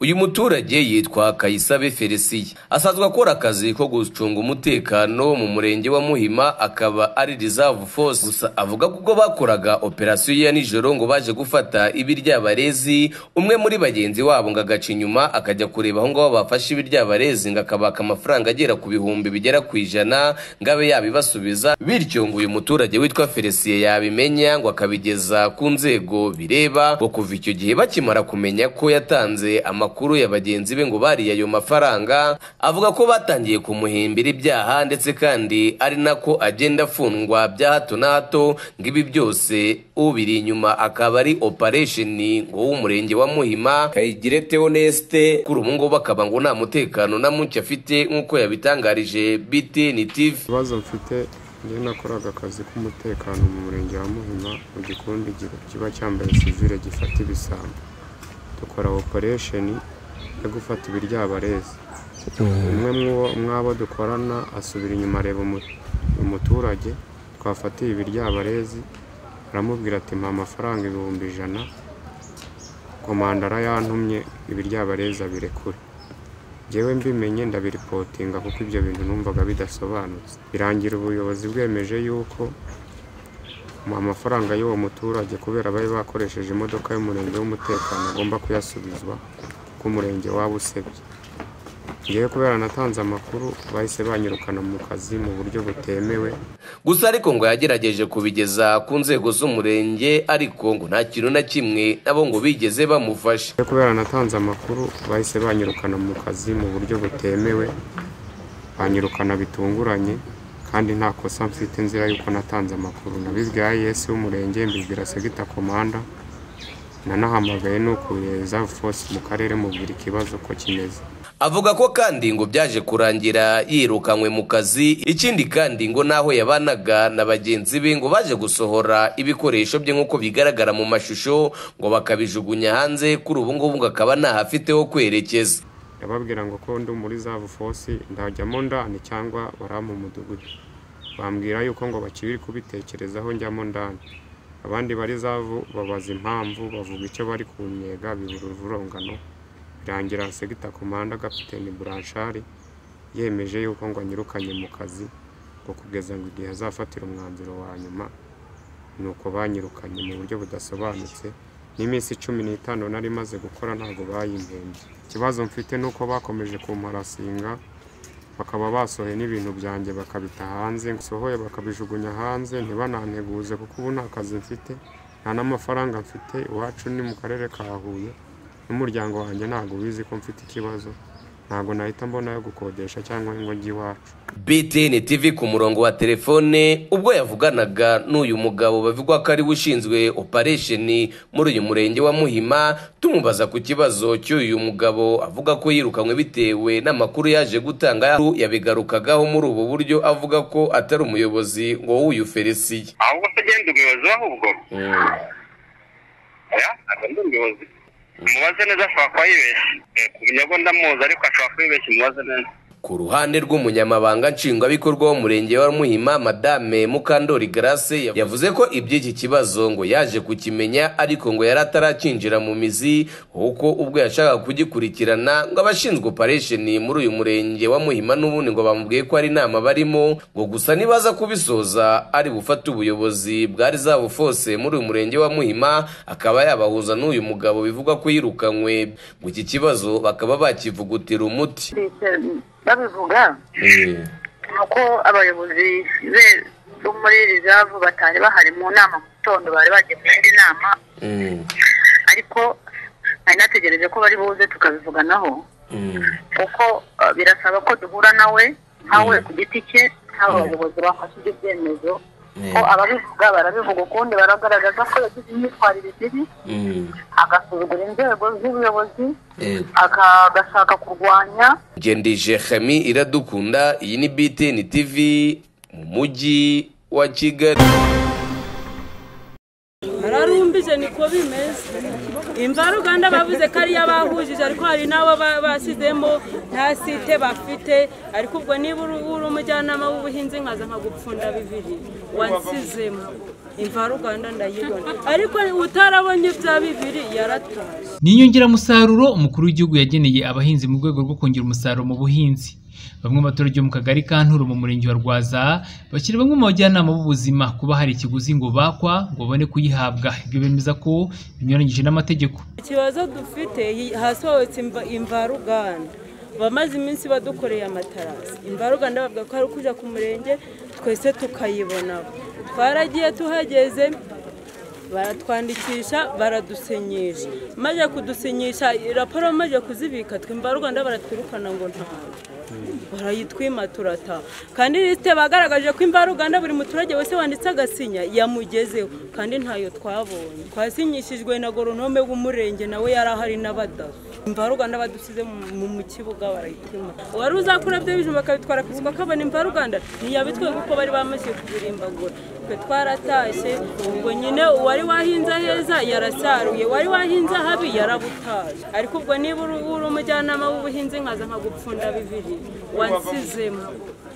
uyu muturage yitwa kayisabe felicien asanzwe akora akazi ko gucunga umutekano mu murenge wa muhima akaba ari reserve force gusa avuga ko ubwo bakoraga operasiyo ya nijoro ngo baje gufata ibiryabarezi umwe muri bagenzi wabo ngo agaca inyuma akajya kureba aho ngaho bafashe ibiryabarezi ngo akabaka amafaranga agera ku bihumbi bigera ku ijana ngo abe yabibasubiza bityo ngo uyu muturage witwa felicien yabimenya ngo akabigeza ku nzego bireba ngo kuva icyo gihe bakimara kumenya ko yatanze amakuru ya bagenzi be ngo bariye ayo mafaranga avuga ko batangiye kumuhimbira ibyaha ndetse kandi ari nako agenda afungwa bya hato na hato ngo ibi byose ubiri inyuma akaba ari operation ngo w'umurenge wa muhima kayigire teoneste kuri ubu ngubu akaba ngo nta mutekano na muke afite nk'uko yabitangarije BTN TV ikibazo mfite njye nakoraga akazi k'umutekano mu murenge wa muhima mu gikundi gi- kiba cyambaye sivire gifata ibisambo dukora operesheni yo gufata ibiryabarezi umwe mu- mw'abo dukorana asubira inyuma areba umu- umuturage twafatiye ibiryabarezi aramubwira ati mpa amafaranga ibihumbi ijana komandara yantumye ibiryabarezi abirekure njyewe mbimenye ndabiripotinga kuko ibyo bintu numvaga bidasobanutse birangira ubuyobozi bwemeje yuko mu amafaranga y'uwo muturage kubera bari bakoresheje imodoka y'umurenge w'umutekano agomba kuyasubizwa kuko umurenge waba usebye njyewe kubera natanze amakuru bahise banyirukana mu kazi mu buryo butemewe gusa ariko ngo yagerageje kubigeza ku nzego z'umurenge ariko ngo nta kintu na kimwe nabo ngo bigeze bamufasha Njyewe kubera natanze amakuru bahise banyirukana mu kazi mu buryo butemewe banyirukana bitunguranye kandi nta kosa mfite nzira y'uko natanze amakuru nabibwiye ayesi w'umurenge mbibwira segita komanda nanahamagaye n'ukuriye reserve force mu karere mubwira ikibazo ko kimeze avuga ko kandi ngo byaje kurangira yirukanywe mu kazi ikindi kandi ngo n'aho yabanaga na bagenzi be ngo baje gusohora ibikoresho bye nk'uko bigaragara mu mashusho ngo bakabijugunya hanze kuri ubu ngubu ngo akaba ntahafite ho kwerekeza ndababwira ngo ko ndi muri reserve force ndajyamo ndani cyangwa barampa umudugudu bambwira yuko ngo bakiri kubitekerezaho njyamo ndani abandi bari zavu babaza impamvu bavuga icyo bari kunnyega bibura ururongano birangira segita komanda kapiteni buranshari yemeje yuko ngo anyirukanye mu kazi ngo kugeza ngo igihe azafatira umwanzuro wa nyuma ni uko banyirukanye mu buryo budasobanutse n'iminsi cumi n'itanu nari maze gukora ntabwo bayimpembye ikibazo mfite ni uko bakomeje kumparasinga bakaba basohoye n'ibintu byanjye bakabita hanze sohoye bakabijugunya hanze ntibananteguze kuko ubu nta kazi mfite nta n'amafaranga mfite iwacu ni mu karere ka Huye n'umuryango wanjye ntabwo wizi ko mfite ikibazo ntabwo nahita mbona yo gukodesha cyangwa ngo njye iwacu BTN TV ku murongo wa telefone ubwo yavuganaga n'uyu mugabo bavugwa ko ari we ushinzwe operation muri uyu murenge wa Muhima tumubaza ku kibazo cy'uyu mugabo avuga ko yirukanywe bitewe n'amakuru yaje gutanga yabigarukagaho muri ubu buryo avuga ko atari umuyobozi ngo w'uyu Felicien ahubwo se genda umuyobozi we ahubwo oya ntabwo ndi umuyobozi umubaze neza ashobora kuba yibeshye Eh, kumenya ko ndamuzi ariko ashobora kuba yibeshye umubaze neza Ku ruhande rw'umunyamabanga nshingwabikorwa w'umurenge wa Muhima Madame Mukandori Grace ya- yavuze ko iby'iki kibazo ngo yaje kukimenya ariko ngo yari atarakinjira mu mizi kuko ubwo yashakaga kugikurikirana ngo abashinzwe operation muri uyu murenge wa Muhima n'ubundi ngo bamubwiye ko ari inama barimo ngo gusa nibaza kubisoza ari bufate ubuyobozi bwa Reserve Force muri uyu murenge wa Muhima akaba yabahuza n'uyu mugabo bivugwa ko yirukanywe ngo iki kibazo bakaba bakivugutira umuti leta babivuga ni uko abayobozi be bo muri rizavu batari bahari mu nama mu gitondo bari bagiye mu yindi nama Mm, ariko nari nategereje ko bari buze tukabivuganaho mm, kuko eh, birasaba ko duhura nawe nkawe ku giti cye nk'aba bayobozi bafashe ibyo byemezo ko mm, ababivuga barabivuga ukundi baragaragaza ko yagize imyitwarire ibibi mm, agasuzugura inzego z'ubuyobozi eh. aka- agashaka kurwanya ngendije hami iradukunda iyi ni btn tv mu mujyi wa kigali bararumbije niko bimeze imvaruganda bavuze ko ari abahujije ariko hari n'abo ba- basizemo nta site bafite ariko ubwo niba uri uri umujyanama w'ubuhinzi nkaza nkagupfunda bibiri wansizemo imvaruganda ndayibona ariko utarabonye bya bibiri yaratoye ni inyongeramusaruro umukuru w'igihugu yageneye abahinzi mu rwego rwo kongera umusaruro mu buhinzi bamwe mu baturage bo mu kagari ka nturo mu murenge wa rwaza bashyira bamwe mu bajyanama b'ubuzima kuba hari ikiguzi ngo bakwa ngo babone kuyihabwa ibyo bemeza ko binyuranyije n'amategeko ikibazo dufite hi- hasohotse imva- imvaruganda bamaze iminsi badukoreye amatarasi imvaruganda bavuga ko ari ukujya ku murenge twese tukayibona twaragiye tuhageze baratwandikisha baradusinyisha maze kudusinyisha raporo bamaze kuzibika twe imvaruganda baratwirukana ngo ntawe barayitwima turata kandi lisite bagaragaje ko imvaruganda buri muturage wese wanditse agasinya yamugezeho kandi ntayo twabonye twasinyishijwe na goronome w'umurenge nawe yari ahari n'abadaso imvaruganda badusize mu- mu mu kibuga barayitwima uwari uzakura byo bijumba akabitwara ku isoko akabona imvaruganda ntiyabitwe kuko bari bamaze kubirimbagura twe twaratashye ubwo nyine uwari wahinze heza yarasaruye uwari wahinze habi yarabutaje ariko ubwo niba uri uri umujyanama w'ubuhinzi nkaza nkagupfunda bibiri wansizemo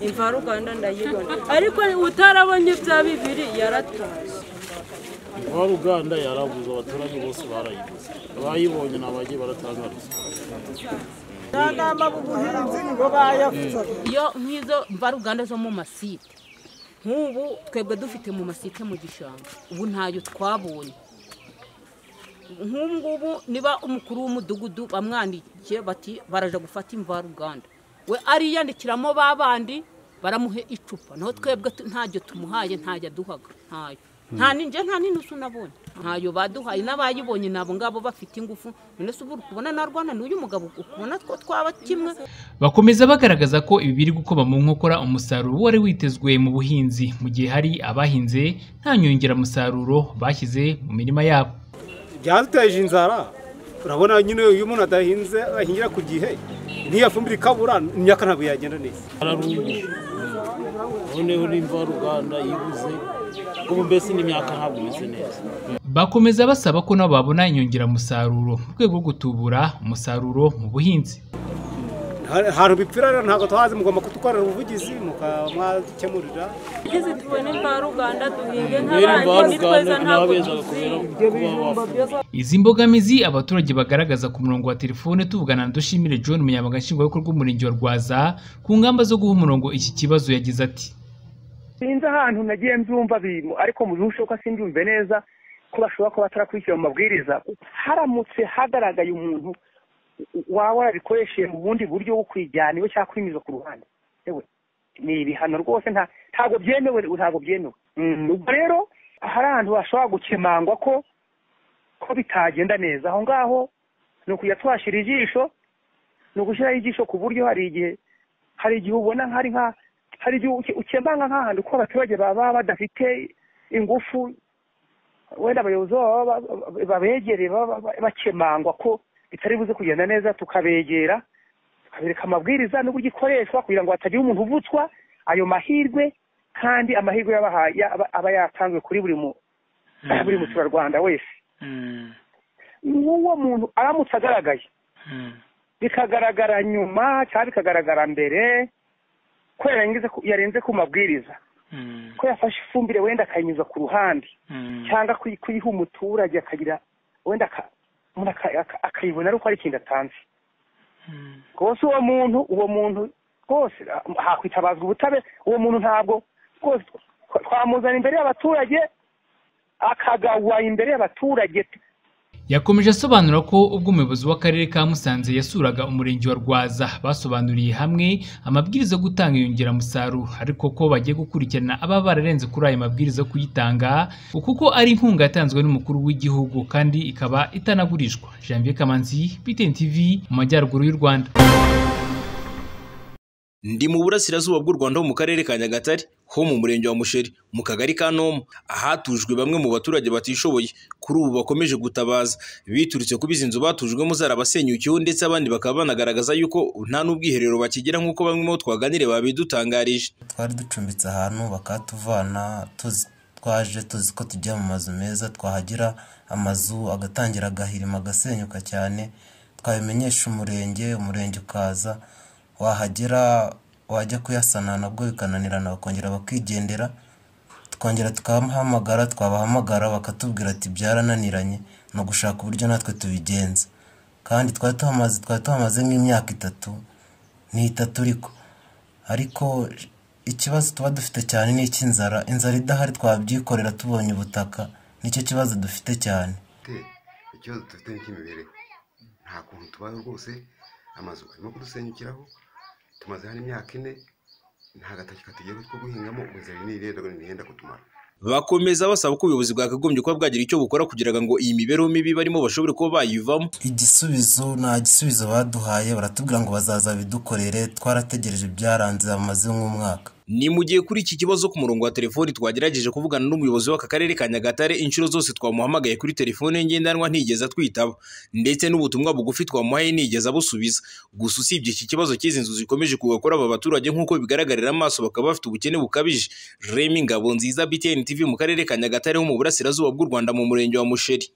imvaruganda ndayibona ariko utarabonye bya bibiri yarataje Rwanda yarabuze abaturage bose barayibuze abayibonye ni abagiye baratanga ruswa abajyanama b'ubuhinzi nibo bayavuze iyo nk'izo mvaruganda zo mu masite nk'ubu twebwe dufite mu masite mu gishanga ubu ntayo twabonye nk'ubu ngubu niba umukuru w'umudugudu bamwandikiye bati baraja gufata imvaruganda we ariyandikiramo ba bandi baramuhe icupa naho twebwe tu- ntajyo tumuhaye ntajya aduhaga ntayo nta ninjye nta n'inusu nabonye ntayo baduhaye n'abayibonye ni abo ngabo bafite ingufu none se ubu uri kubona narwana n'uyu mugabo ukubona two twaba kimwe bakomeza bagaragaza ko ibi biri gukoba mu nkokora umusaruro wari witezwe mu buhinzi mu gihe hari abahinze nta nyongeramusaruro bashyize mu mirima yabo byaduteje inzara urabona nyine iyo umuntu adahinze ahingira ku gihe n'iyo fumbire ikabura imyaka ntabwo yagenda neza bararunguye noneho n'imvaruganda yibuze ubu mbese n'imyaka ntabwo imeze neza bakomeza basaba ko nabo babona inyongeramusaruro mu rwego rwo gutubura umusaruro mu buhinzi ahantu bipfira rero ntabwo twazi mugomba kudukorera ubuvugizi mukamwakemurira tugeze tubone imvaruganda duhinge mbere imvaruganda nk'abandi nitweza ntabwo ntibabezaga kubera tuziba kuba bafunze izi mbogamizi abaturage bagaragaza ku murongo wa telefone tuvugana na dushimire john umunyamabanga nshingwabikorwa w'umurenge wa rwaza ku ngamba zo guha umurongo iki kibazo yagize ati sinzi ahantu nagiye mbyumva bintu ariko mu bihe ushoboka simbyumve neza ko bashobora kuba batarakurikira mu mabwiriza haramutse hagaragaye umuntu waba warabikoresheje mu bundi buryo bwo kwijyana iwe cyangwa kwimiza ku ruhande yewe ni ibihano rwose nta ntabwo byemewe ntabwo byemewe Mm, ubwo rero hari ahantu hashobora gukemangwa ko ko bitagenda neza aho ngaho ni ukujya twashyira ijisho ni ugushyiraho ijisho ku buryo hari igihe hari igihe ubona nk'ari nka hari igihe uke- ukemanga nk'ahantu ko abaturage baba badafite ingufu wenda abayobozi baba ba- ba- babegereye baba ba- bakemangwa ko bitari buze kugenda neza tukabegera tukabereka amabwiriza n'uburyo ikoreshwa kugira ngo hatagira umuntu uvutswa ayo mahirwe kandi amahirwe yabahaye aba- aba yatanzwe kuri buri mu buri muturarwanda wese n'uwo muntu aramutse agaragaye bikagaragara nyuma cyangwa bikagaragara mbere ko yarengeje ku- yarenze ku mabwiriza ko yafashe ifumbire wenda akayinyuza ku ruhande cyangwa kuyi- kuyiha umuturage akagira wenda aka- umuntu aka- aka- akayibona ari uko ari ikintu atanze rwose uwo muntu uwo muntu rwose ah, hakwitabazwa ubutabera uwo muntu ntabwo rwose twa- twamuzana imbere y'abaturage akagawa imbere y'abaturage yakomeje asobanura ko ubwo umuyobozi w'akarere ka musanze yasuraga umurenge wa rwaza basobanuriye hamwe amabwiriza yo gutanga inyongeramusaruro ariko ko bagiye gukurikirana ababa bararenze kuri ayo mabwiriza yo kuyitanga kuko ari inkunga yatanzwe n'umukuru w'igihugu kandi ikaba itanagurishwa janvier kamanzi btn tv mu majyaruguru y'u rwanda Ndi mu burasirazuba bw'u Rwanda ho mu karere ka Nyagatare ho mu murenge wa Musheri mu kagari ka Ntomo ahatujwe bamwe mu baturage batishoboye kuri ubu bakomeje gutabaza biturutse kuba izi nzu batujwemo zarabasenyukiyeho ndetse abandi bakaba banagaragaza yuko nta n'ubwiherero bakigira nk'uko bamwe mu bo twaganire babidutangarije twari ducumbitse ahantu bakatuvana tuzi twaje tuzi ko tujya mu mazu meza twahagira amazu agatangira agahirima agasenyuka cyane twabimenyesha umurenge umurenge ukaza wahagera wajya kuyasana nabwo bikananirana bakongera bakigendera tukongera tukabahamagara twabahamagara bakatubwira ati byarananiranye ni ugushaka uburyo natwe tubigenza kandi twari tuhamaze twari tuhamaze nk'imyaka itatu ni itatu ariko ariko ikibazo tuba dufite cyane ni icy'inzara inzara idahari twabyikorera tubonye ubutaka nicyo kibazo dufite cyane ikibazo dufite ni icy'imibereho nta kuntu tubayeho rwose amazu arimo kudusenyukiraho tumaze hano imyaka ine nta gatoki katugera two guhingamo ubuzima ni rero ntihenda kutumara bakomeza basaba ko ubuyobozi bwakagombye kuba bwagira icyo bukora kugira ngo iyi mibereho mibi barimo bashobore kuba bayivamo igisubizo nta gisubizo baduhaye baratubwira ngo bazaza bidukorere twarategereje byaranze bamaze nk'umwaka ni mu gihe kuri iki kibazo ku murongo wa telefoni twagerageje kuvugana n'umuyobozi w'aka karere ka nyagatare inshuro zose twamuhamagaye kuri telefone ngendanwa ntigeze atwitaba ndetse n'ubutumwa bugufi twamuhaye ntigeze abusubiza gusa usibye iki kibazo cy'izi nzu zikomeje kugakora aba baturage nk'uko bigaragarira amaso bakaba bafite ubukene bukabije remi ngabo nziza btn tv mu karere ka nyagatare ho mu burasirazuba bw'u rwanda mu murenge wa musheri